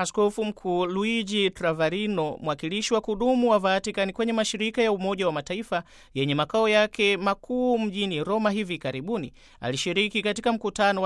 Askofu Mkuu Luigi Travarino, mwakilishi wa kudumu wa Vatican kwenye mashirika ya Umoja wa Mataifa yenye makao yake makuu mjini Roma hivi karibuni, alishiriki katika mkutano wa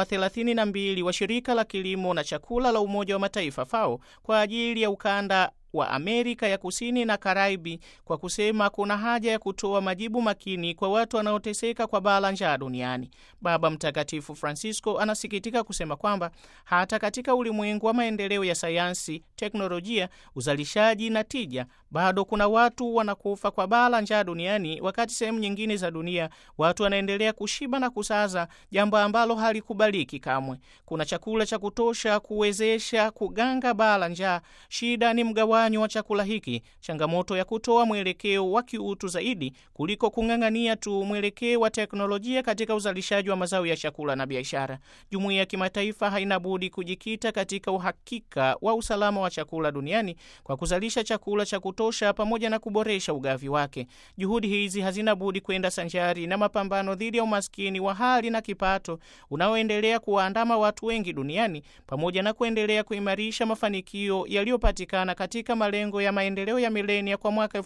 32 wa shirika la kilimo na chakula la Umoja wa Mataifa FAO kwa ajili ya ukanda wa Amerika ya Kusini na Karaibi kwa kusema kuna haja ya kutoa majibu makini kwa watu wanaoteseka kwa baa la njaa duniani. Baba Mtakatifu Francisco anasikitika kusema kwamba hata katika ulimwengu wa maendeleo ya sayansi, teknolojia, uzalishaji na tija, bado kuna watu wanakufa kwa baa la njaa duniani, wakati sehemu nyingine za dunia watu wanaendelea kushiba na kusaza, jambo ambalo halikubaliki kamwe. Kuna chakula cha kutosha kuwezesha kuganga baa la njaa. Shida ni mgawanyo wa chakula hiki, changamoto ya kutoa mwelekeo wa kiutu zaidi kuliko kung'ang'ania tu mwelekeo wa teknolojia katika uzalishaji wa mazao ya chakula na biashara. Jumuiya ya kimataifa haina budi kujikita katika uhakika wa usalama wa chakula duniani kwa kuzalisha chakula cha kutosha pamoja na kuboresha ugavi wake. Juhudi hizi hazina budi kwenda sanjari na mapambano dhidi ya umaskini wa hali na kipato unaoendelea kuwaandama watu wengi duniani pamoja na kuendelea kuimarisha mafanikio yaliyopatikana katika malengo ya maendeleo ya milenia kwa mwaka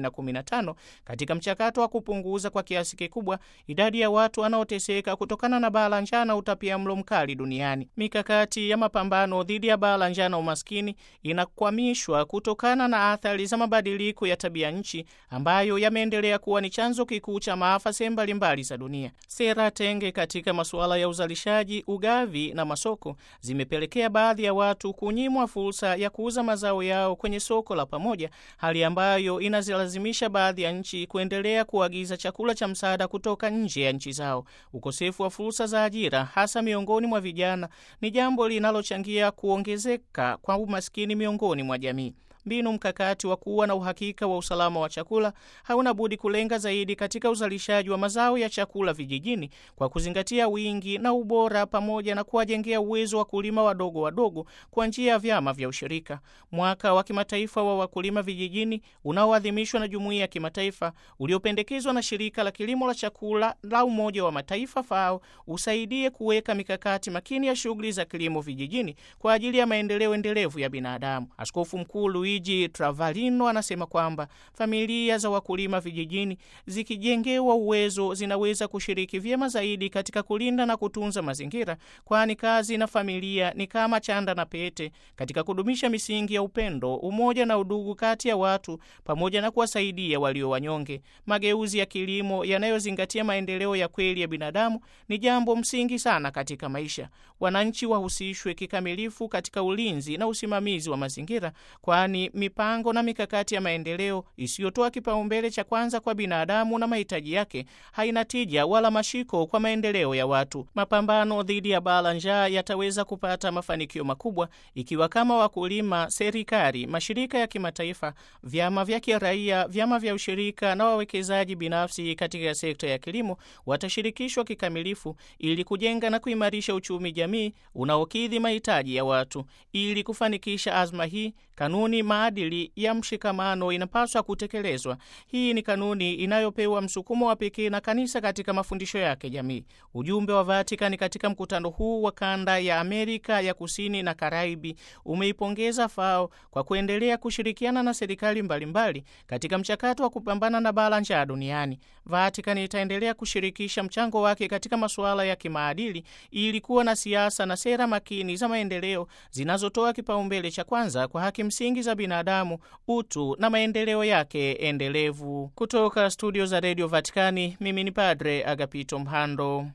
2015 katika mchakato wa kupunguza kwa kiasi kikubwa idadi ya watu wanaoteseka kutokana na baa la njaa na utapiamlo mkali duniani. Mikakati ya mapambano dhidi ya baa la njaa na umaskini inakwamishwa kutokana na athari za mabadiliko ya tabia nchi ambayo yameendelea kuwa ni chanzo kikuu cha maafa sehemu mbalimbali za dunia. Sera tenge katika masuala ya uzalishaji, ugavi na masoko zimepelekea baadhi ya watu kunyimwa fursa ya kuuza mazao yao kwenye soko la pamoja, hali ambayo inazilazimisha baadhi ya nchi kuendelea kuagiza chakula cha msaada kutoka nje ya nchi zao. Ukosefu wa fursa za ajira, hasa miongoni mwa vijana, ni jambo linalochangia kuongezeka kwa umaskini miongoni mwa jamii. Mbinu mkakati wa kuwa na uhakika wa usalama wa chakula hauna budi kulenga zaidi katika uzalishaji wa mazao ya chakula vijijini kwa kuzingatia wingi na ubora, pamoja na kuwajengea uwezo wa kulima wadogo wadogo kwa njia ya vyama vya ushirika. Mwaka wa kimataifa wa wakulima vijijini unaoadhimishwa na jumuiya ya kimataifa uliopendekezwa na shirika la kilimo la chakula la Umoja wa Mataifa FAO usaidie kuweka mikakati makini ya shughuli za kilimo vijijini kwa ajili ya maendeleo endelevu ya binadamu. Askofu Mkuu Luigi Travalino anasema kwamba familia za wakulima vijijini zikijengewa uwezo zinaweza kushiriki vyema zaidi katika kulinda na kutunza mazingira, kwani kazi na familia ni kama chanda na pete katika kudumisha misingi ya upendo, umoja na udugu kati ya watu pamoja na kuwasaidia walio wanyonge. Mageuzi ya kilimo yanayozingatia maendeleo ya kweli ya binadamu ni jambo msingi sana katika maisha. Wananchi wahusishwe kikamilifu katika ulinzi na usimamizi wa mazingira, kwani mipango na mikakati ya maendeleo isiyotoa kipaumbele cha kwanza kwa binadamu na mahitaji yake haina tija wala mashiko kwa maendeleo ya watu. Mapambano dhidi ya baa la njaa yataweza kupata mafanikio makubwa ikiwa kama wakulima, serikali, mashirika ya kimataifa, vyama vya kiraia, vyama vya ushirika na wawekezaji binafsi katika sekta ya kilimo watashirikishwa kikamilifu ili kujenga na kuimarisha uchumi jamii unaokidhi mahitaji ya watu. Ili kufanikisha azma hii, kanuni maadili ya mshikamano inapaswa kutekelezwa. Hii ni kanuni inayopewa msukumo wa pekee na kanisa katika mafundisho yake jamii. Ujumbe wa Vatikani katika mkutano huu wa kanda ya Amerika ya Kusini na Karaibi umeipongeza FAO kwa kuendelea kushirikiana na serikali mbalimbali katika mchakato wa kupambana na baa la njaa duniani. Vatikani itaendelea kushirikisha mchango wake katika masuala ya kimaadili ili kuwa na siasa na sera makini za maendeleo zinazotoa kipaumbele cha kwanza kwa haki msingi za binadamu, utu na maendeleo yake endelevu. Kutoka studio za redio Vatikani, mimi ni Padre Agapito Mhando.